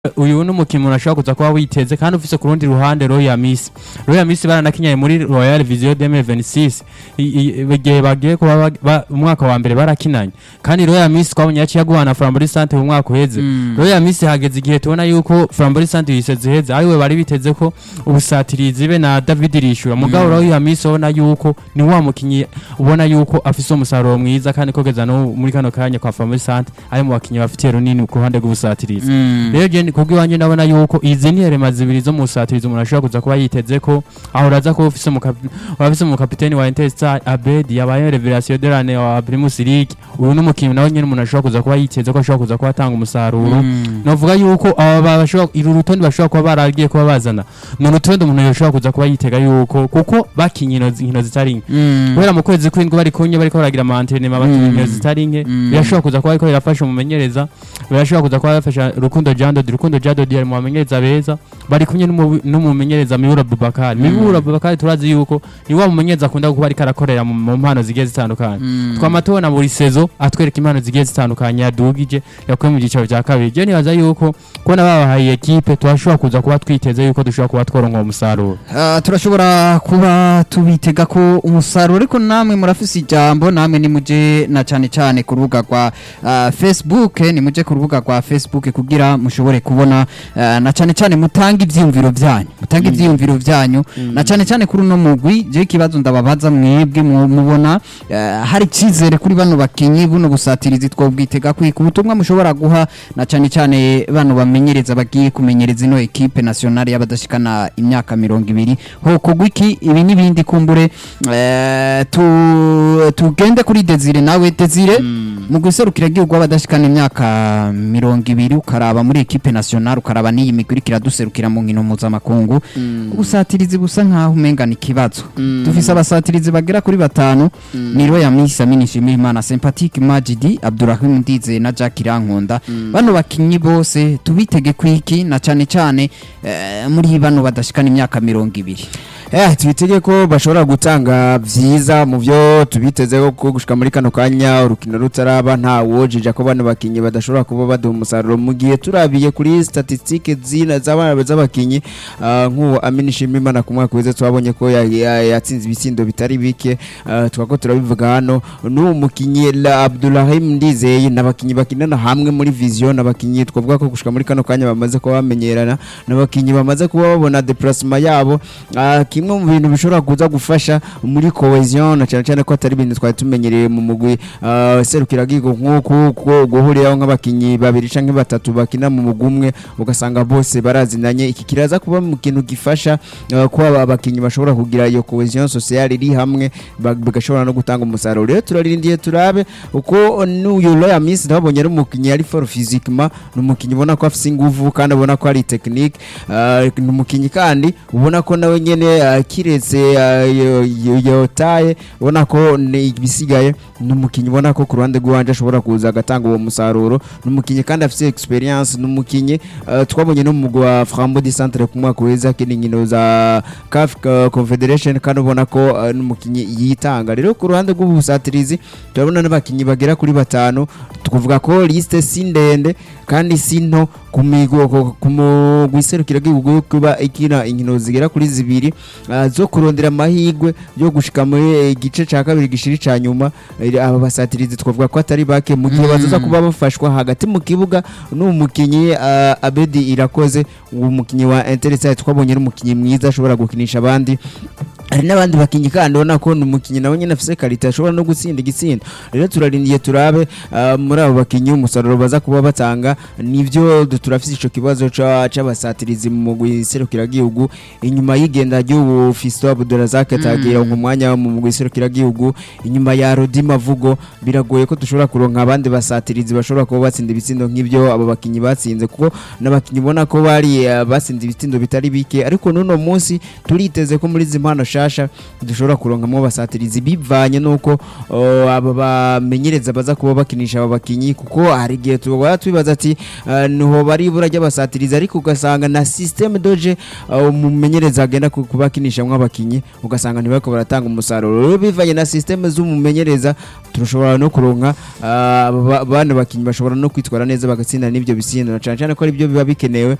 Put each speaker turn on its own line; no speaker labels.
uyu ni umukinnyi umuntu ashobora kuza kuba witeze kandi ufise ku rundi ruhande Royal Miss Royal Miss baranakinyaye muri Royal Vision 2026 I- i- igihe bagiye kuba ba- ba- umwaka wa mbere barakinanye kandi Royal Miss twabonye yaciye aguhana Frambori Sante mu mwaka uheze Royal Miss hageze igihe tubona yuko Frambori Sante yiseze heze ariwe bari biteze ko ubusatirizi be na David Rishura mugabo Royal Miss ubona yuko ni wa mukinyi ubona yuko afise umusaruro mwiza kandi kogeza no muri kano kanya kwa Frambori Sante ari mu bakinyi bafitiye runini ku ruhande rw'ubusatirizi rero je kubwo iwanje ndabona yuko izi ni herema zibiri zo mu busatirizi umuntu ashobora kuza kuba yiteze ko aho uraza kuba ufise umukapi- wafise umukapiteni wa Interstar Abedi yabaye revelation de l'année wa Primus League uyu ni umukinnyi nawe nyene umuntu ashobora kuza kuba yiteze ko ashobora kuza kuba atanga umusaruro novuga yuko aba bashobora uru rutonde bashobora kuba baragiye kuba bazana ni urutonde umuntu yoshobora kuza kuba yitega yuko kuko bakinye ino- inkino zitari nke kubera mu kwezi kw'indwi bari kunye bariko baragira amantrenema bakinye inkino zitari nke birashobora kuza kuba ariko birafasha umumenyereza birashobora kuza kuba bafasha Rukundo Jandodi Rukundo Jandodi ari mu bamenyereza beza bari kumwe n'umu- n'umumenyereza Mibura Bubakari Mibura Bubakari turazi yuko ni wa mumenyereza akunda kuba ariko arakorera mu- mu mpano zigiye zitandukanye twama tubona buri sezo atwereka impano zigiye zitandukanye yadugije yakuye mu giciro cya kabiri je nibaza yuko kubona babahaye ekipe turashobora kuza kuba twiteze yuko dushobora kuba tworonka uwo musaruro
Ah, turashobora kuba tubitega ko umusaruro ariko namwe murafise ijambo namwe nimuje na cyane cyane ku rubuga rwa ah, Facebook nimuje ku rubuga rwa Facebook kugira mushobore kubona ah, na cyane cyane mutanga ivyiyumviro byanyu mutanga ivyiyumviro byanyu na cyane cyane kuri uno mugwi je kibazo ndababaza mwebwe mu- mubona ah, hari cizere kuri bano bakinyi buno busatirizi twobwitega kwika ubutumwa mushobora guha na cyane cyane bano bamenyereza bagiye kumenyereza ino ekipe nationale y'abadashikana imyaka mirongo ibiri hokogwa iki ibi n'ibindi kumbure eh, tu- tugende kuri Desire nawe Desire mu guserukira igihugu w'abadashikana imyaka mirongo ibiri ukaraba muri ekipe nationale ukaraba n'iyi migwi iriko iraduserukira mu nkino mpuzamakungu ubusatirizi busa nkaho umengana ikibazo dufise abasatirizi bagera kuri batanu ni Roya Misa Minishimira Imana Sympathetic Majidi Abdurrahim Ndize na Jack Irankunda bano bakinyi bose tubitege kwiki na cyane cyane eh, muri bano badashikana imyaka mirongo ibiri
Eh, tubitege ko bashobora gutanga vyiza mu byo tubitezeho ko gushika muri kano kanya urukino rutaraba nta wojija ko bano bakinyi badashobora kuba baduha umusaruro mu gihe turabiye kuri statistike zina z'abana z'abakinyi ah, nk'uwo Amini Shimimana ku mwaka weze twabonye ko ya- ya- yatsinze ibitsindo bitari bike ah, twako turabivuga hano n'uwo mukinyi La Abdulrahim Ndizeye n'abakinyi bakinana hamwe muri vision n'abakinyi twavuga ko gushika muri kano kanya bamaze kuba bamenyerana n'abakinyi bamaze kuba babona déplacement yabo ah, kimwe mu bintu bishobora kuza gufasha muri cohesion na cyane cyane ko atari ibintu twari tumenyereye mu mugwi ah, serukiragihugu nk'uku ko guhuriraho nk'abakinyi babiri canke batatu bakina mu mugwi umwe ugasanga bose barazinanye iki kiraza kuba mu kintu gifasha ah, ko aba bakinyi bashobora kugira iyo cohesion sociale iri hamwe ba- bigashobora no gutanga umusaruro rero turarindiye turabe uko n'uyu Royal Miss ndabonye ari umukinyi ari for physiquement ni umukinyi ubona ko afise inguvu kandi ubona ko ari technique ah, ni umukinyi kandi ubona ko nawe nyene ah, kiretse ah, yo- yo- yotaye ubona ko ni ibisigaye ni umukinyi ubona ko ku ruhande rw'iwanje ashobora kuza agatanga uwo musaruro ni umukinyi kandi afise experience ni umukinyi ah, twabonye no mu mugwi wa Frambo di Centre ku mwaka weza akina inkino za CAF ah, Confederation kandi ubona ko ah, ni umukinyi yitanga rero ku ruhande rw'ubusatirizi turabona n'abakinyi bagera kuri batanu tukuvuga ko liste si ndende kandi si nto ku migo ku- ku mugwi iserukiragihugu kuba ikina inkino zigera kuri zibiri ah, zo kurondera amahirwe yo gushika muri igice ca kabiri gishiri ca nyuma Eh, aba basatirizi twavuga ko atari bake mu gihe bazoza kuba bafashwa hagati mu kibuga n'uwo mukinyi ah, Abedi Irakoze uwo mukinyi wa Interstate twabonye ari umukinyi mwiza ashobora gukinisha abandi hari n'abandi bakinyi kandi ubona ko ni umukinyi nawe nyine afise karite ashobora no gutsinda igitsinda rero turarindiye turabe ah, muri abo bakinyi umusaruro baza kuba batanga nivyo du- turafise ico kibazo ca- c'abasatirizi mu mugwi serukiragihugu inyuma y'igenda ry'ubu Fisto Abdurazak atagira mu mwanya mu mugwi serukiragihugu inyuma ya Rodi Mavugo biragoye ko dushobora kuronka abandi basatirizi bashobora kuba batsinda ibitsindo nk'ivyo abo bakinyi batsinze kuko n'abakinyi ubona ko bari ah, batsinze ibitsindo bitari bike ariko n'uno munsi turiteze ko muri izi mpano sha nshasha dushobora kuronkamwo abasatirizi bivanye nuko uh, aba bamenyereza baza kuba bakinisha aba bakinyi kuko hari igihe tuba twibaza ati uh, niho bari ibura ry'abasatirizi ariko ugasanga na systeme doje uh, umumenyereza agenda ku- kubakinishamwo abakinyi ugasanga ntibariko baratanga umusaruro rero bivanye na systeme z'umumenyereza turashobora no kuronka uh, aba- bana bakinyi bashobora no kwitwara neza bagatsinda n'ibyo bisindo na cane cane ko ari byo biba bikenewe